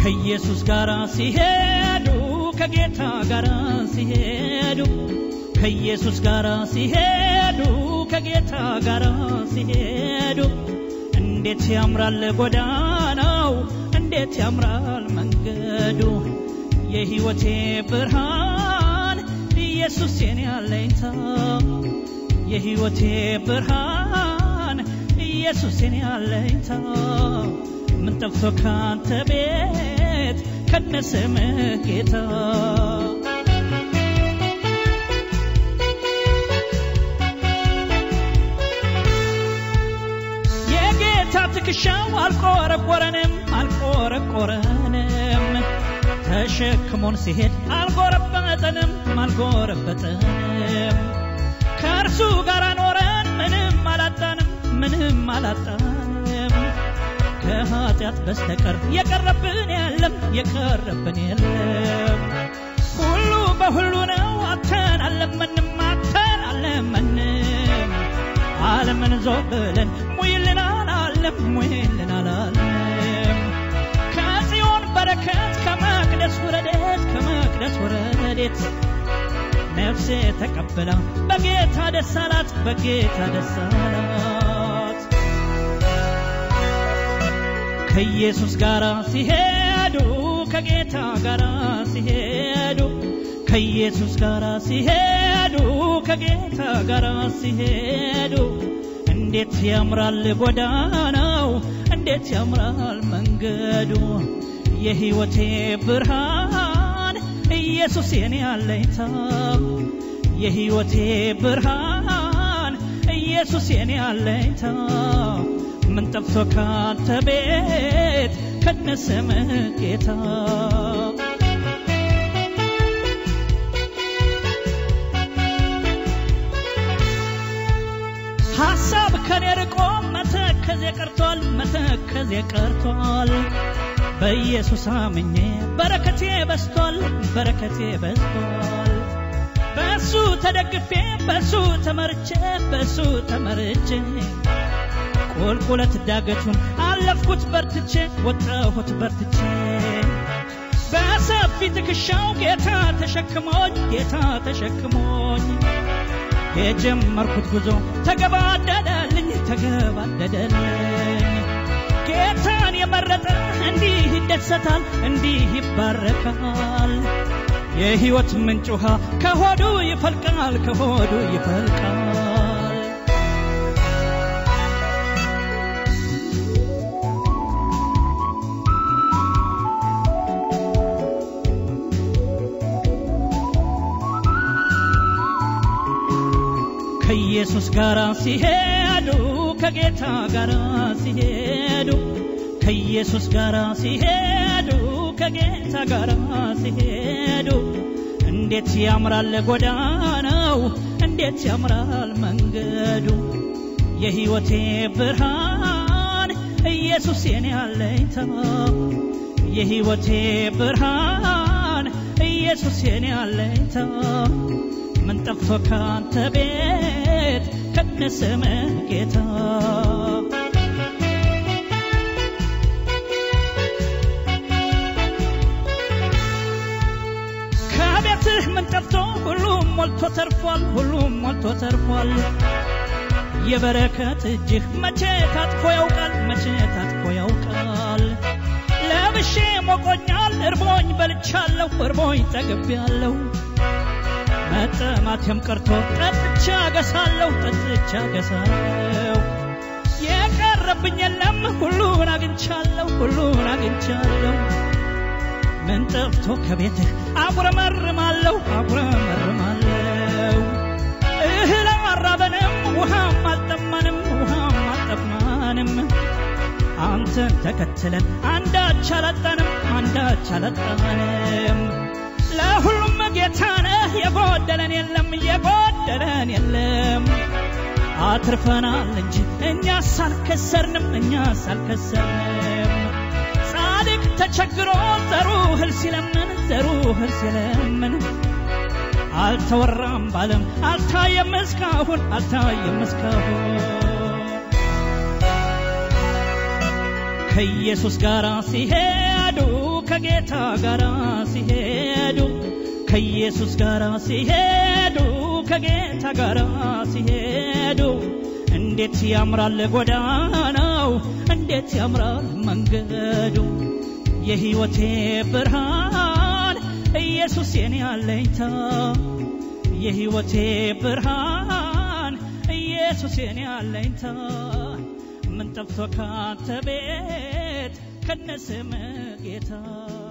ከኢየሱስ ጋር ሲሄዱ ከጌታ ጋር ሲሄዱ ከኢየሱስ ጋር ሲሄዱ ከጌታ ጋር ሲሄዱ እንዴት ያምራል ጎዳናው እንዴት ያምራል መንገዱ የሕይወቴ ብርሃን ኢየሱስ የኔ አለኝታ የሕይወቴ ብርሃን ኢየሱስ የኔ አለኝታ ምን ጠፍቶ ካንተ ቤት ከነስምህ ጌታ የጌታ ትከሻው አልቆረቆረንም አልቆረቆረንም ተሸክሞን ሲሄድ አልጎረበጠንም አልጎረበጠንም ከእርሱ ጋር ኖረን ምንም አላጣንም ምንም አላጣንም ከኃጢአት በስተቀር የቀረብን የለም የቀረብን የለም ሁሉ በሁሉ ነው አተን አለመንም አተን አለመንም ዓለምን ዞር ብለን ሙይልን አላለም ሙይልን አላለም ከጽዮን በረከት ከመቅደስ ወረዴት ከመቅደስ ወረዴት ነፍሴ ተቀብላ በጌታ ደስ አላት በጌታ ደስ አላት ከኢየሱስ ጋር ሲሄዱ ከጌታ ጋር ሲሄዱ ከኢየሱስ ጋር ሲሄዱ ከጌታ ጋር ሲሄዱ እንዴት ያምራል ጎዳናው እንዴት ያምራል መንገዱ የሕይወቴ ብርሃን ኢየሱስ የኔ አለኝታ የሕይወቴ ብርሃን ኢየሱስ የኔ አለኝታ ምን ጠፍቶ ካንተ ቤት ከነስምህ ጌታ ሐሳብ ከኔ ርቆ መተከዜ ቀርቷል መተከዜ ቀርቷል በኢየሱስ አምኜ በረከቴ በስቷል በረከቴ በስቷል በእሱ ተደግፌ በእሱ ተመርቼ በእሱ ተመርቼ ቁልቁለት ዳገቱን አለፍኩት በርትቼ ወጣሁት በርትቼ በሰፊ ትከሻው ጌታ ተሸክሞኝ ጌታ ተሸክሞኝ የጀመርኩት ጉዞ ተገባደደልኝ ተገባደደልኝ ጌታን የመረጠ እንዲህ ይደሰታል እንዲህ ይባረካል የሕይወት ምንጭ ውሃ ከሆዱ ይፈልቃል ከሆዱ ይፈልቃል ከኢየሱስ ጋር ሲሄዱ ከጌታ ጋር ሲሄዱ ከኢየሱስ ጋር ሲሄዱ ከጌታ ጋር ሲሄዱ እንዴት ያምራል ጎዳናው እንዴት ያምራል መንገዱ የሕይወቴ ብርሃን ኢየሱስ የኔ አለኝታ የሕይወቴ ብርሃን ኢየሱስ የኔ አለኝታ ምን ጠፍቶ ካንተ ቤት ከነስምህ ጌታ ከቤትህ ምን ጠፍቶ ሁሉም ሞልቶ ተርፏል ሁሉም ሞልቶ ተርፏል የበረከት እጅህ መቼ ታጥፎ ያውቃል መቼ ታጥፎ ያውቃል ለብሼ ሞቆኛል እርቦኝ በልቻለሁ እርቦኝ ጠግቤያለሁ መጠማቴም ቀርቶ ጠጥቻ ገሳለሁ ጠጥቻ ገሳለሁ የቀረብኝ የለም ሁሉን አግኝቻለሁ ሁሉን አግኝቻለሁ ምን ጠፍቶ ከቤትህ አጉረመርማለሁ አጉረመርማለሁ እህል አራበንም ውሃም አልጠማንም ውሃም አልጠማንም አንተን ተከትለን አንዳች አላጣንም አንዳች አላጣንም ለሁሉም ጌታ ነህ የጎደለን የለም የጎደለን የለም አትርፈናል እንጂ እኛስ አልከሰርንም እኛስ አልከሰርንም ጻድቅ ተቸግሮ ዘሩ እህል ሲለምን ዘሩ እህል ሲለምን አልተወራም ባለም አልታየም እስካሁን አልታየም እስካሁን ከኢየሱስ ጋር ሲሄዱ ከጌታ ጋር ሲሄዱ ከኢየሱስ ጋር ሲሄዱ ከጌታ ጋር ሲሄዱ እንዴት ያምራል ጎዳናው እንዴት ያምራል መንገዱ የህይወቴ ብርሃን ኢየሱስ የኔ አለኝታ የህይወቴ ብርሃን ኢየሱስ የኔ አለኝታ ምን ጠፍቶ ካንተ ቤት ከነስም ጌታ